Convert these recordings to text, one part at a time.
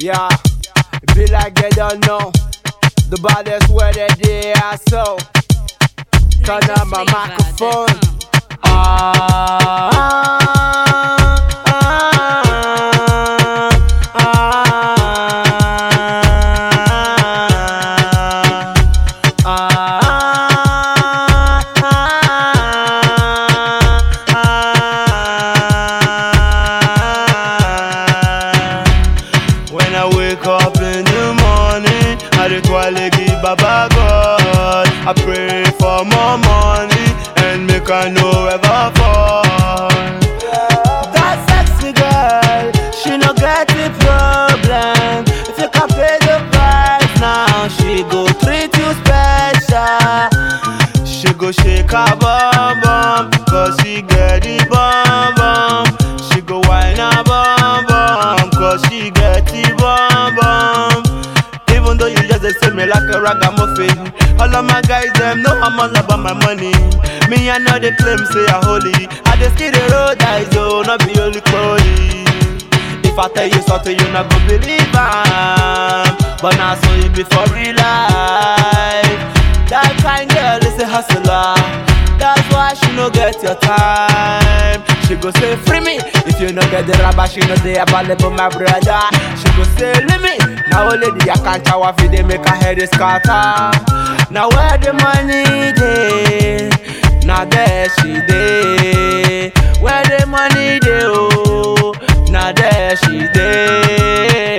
Yeah, it be like they don't know. The baddest where they they are so. Turn on my microphone. Ah, ah, ah, ah, When I wake up in the morning, I dey quietly give Baba God. I pray for more money and make I no ever fall. That sexy girl, she no get the problem. If you can pay the price now, she go treat you special. She go shake her bum bum, cause she get the bum bum. She go whine her bum bum, cause she get the bum bum. Even though you just dey say me like a ragamuffin All of my guys, them know I'm all about my money Me, I know they claim say I holy I just skid the road, I do not be only holy If I tell you something, you not go believe am But now so it be for real life That kind girl is a hustler. That's why she no get your time. She go say free me if you no get the rubber. She no dey available, my brother. She go say leave me. Now only the account our they make her head is scatter. Now where the money dey? Now there she dey. Where the money dey? Oh, now there she dey.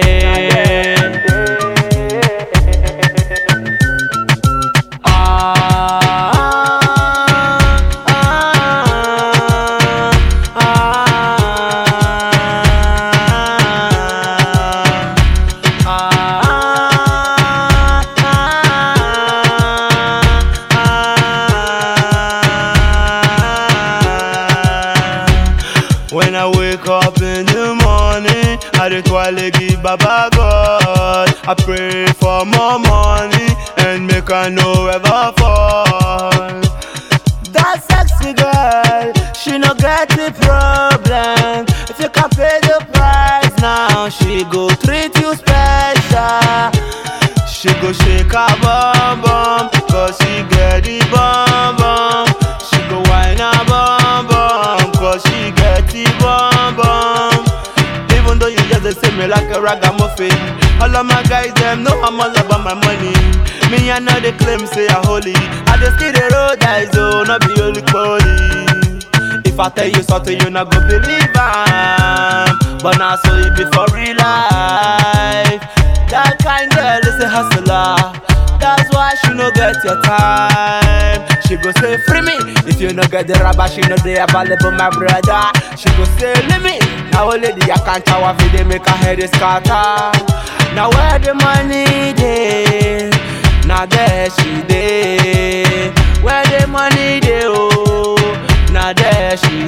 When I wake up in the morning, I dey quietly give Baba God. I pray for more money and make I no ever fall. That sexy girl, she no get the problem. If you can pay the price now, she go treat you special. She go shake her bum bum, cause she get the bum bum. She go whine her bum bum, cause she get the bum bum. Even though you just dey say me like a ragamuffin All of my guys, them know I'm all about my money Me, I know they claim say I holy I just skid the road, I do not be only holy If I tell you something, you not go believe am But now so it be for real life That kind girl is a hustler. That's why she no get your time. She go say free me if you no get the rubber. She no dey available, my brother. She go say leave me. Now only the account our they make her head is scatter. Now where the money dey? Now there she dey. Where the money dey? Oh, now there she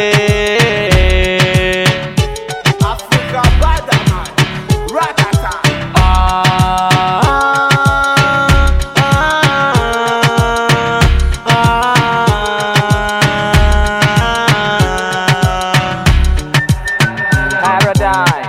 dey. Africa bad man, ratata. Paradise.